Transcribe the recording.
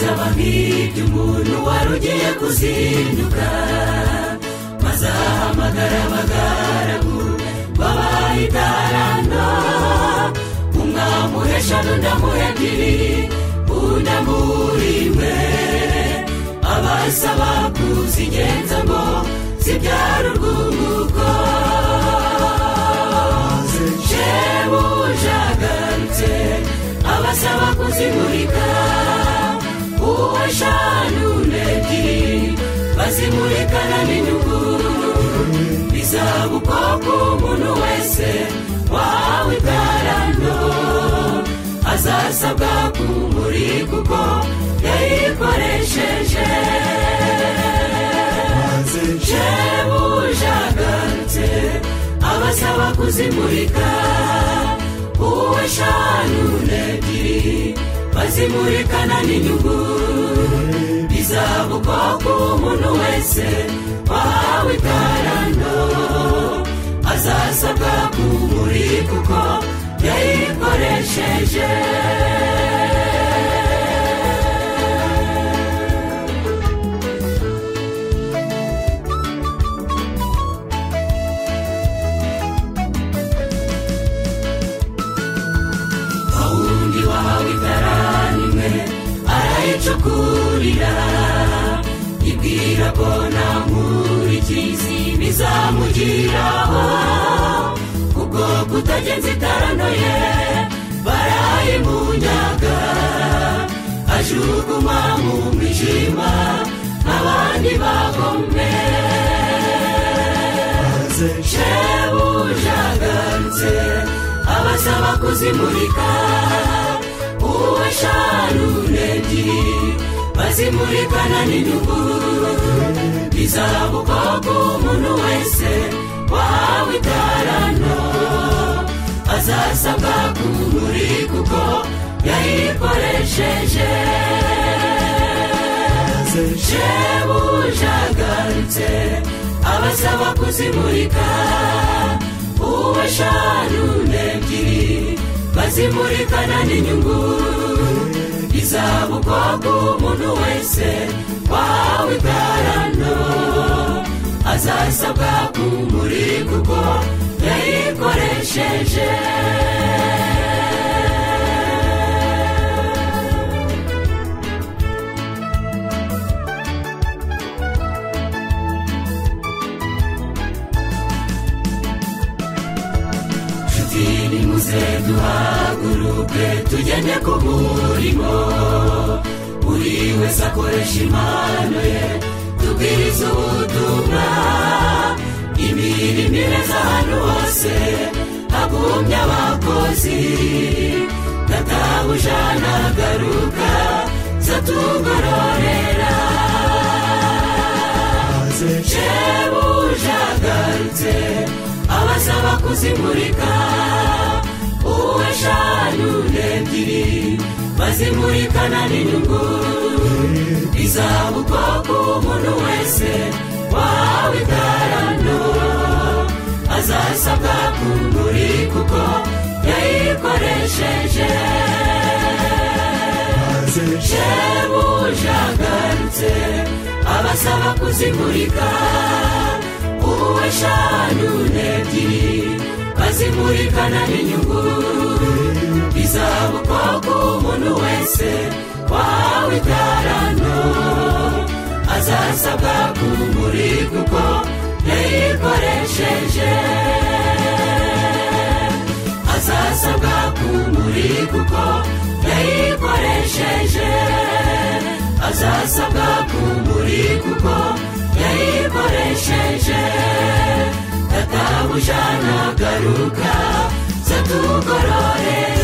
usibye umuntu wari ugiye kuzinduka bazahamagara abagaragu babayitarana umwe amuha eshanu undi amuha ebyiri undi amuri imwe abasaba kuzigenza ngo zibyara urwunguko shebuje agarutse abasaba kuzimurika uwo eshanu n'ebyiri bazimurikana n'inyuguru bizaba uko ku muntu wese wahawe itarano azasabwa kumuri kuko yayikoresheje shebuje agarutse abasaba kuzimurika uwo eshanu n'ebyiri bazimurikana n'inyuguru bizaba ubwoko umuntu wese wahawe itarano azasabwa kumuri kuko yayikoresheje wundi wahawe itaranimwe arayicukurira ibwira ko nta nkurikizi bizamugiraho kubwo kutagenza itaranoye barayimunyaga ajugunywa mu mwijima nk'abandi bagomwe shebuje agarutse abasaba kuzimurika uwo eshanu n'ebyiri bazimurikana n'inyuguru bizaba ubwoko umuntu wese wahawe itarano azasabwa kumuri kuko yayikoresheje shebuje agarutse abasaba kuzimurika uwo eshanu n'ebyiri bazimurikana n'inyuguru izaba ubwoko umuntu wese wahawe itarano azasabwa kumuri kuko yayikoresheje nshuti nimuze duhaguruke tugende ku murimo buri wese akoresha impano ye tubwirize ubutumwa imirimo ireza ahantu hose hagumbye abakozi databuja nagaruka zatugororera shebuje agarutse abasaba kuzimurika uwo eshanu n'ebyiri bazimurikana n'inyungu izaba ubwoko umuntu wese wahawe itarano azasabwa kumuri kuko yayikoresheje shebuje agarutse abasaba kuzimurika uwo eshanu n'ebyiri bazimurikana n'inyungu izaba ubwoko umuntu wese wahawe itarano azasabwa kumuri kuko yayikoresheje azasabwa kumuri kuko yayikoresheje azasabwa kumuri kuko yayikoresheje databuja nagaruka zatugororera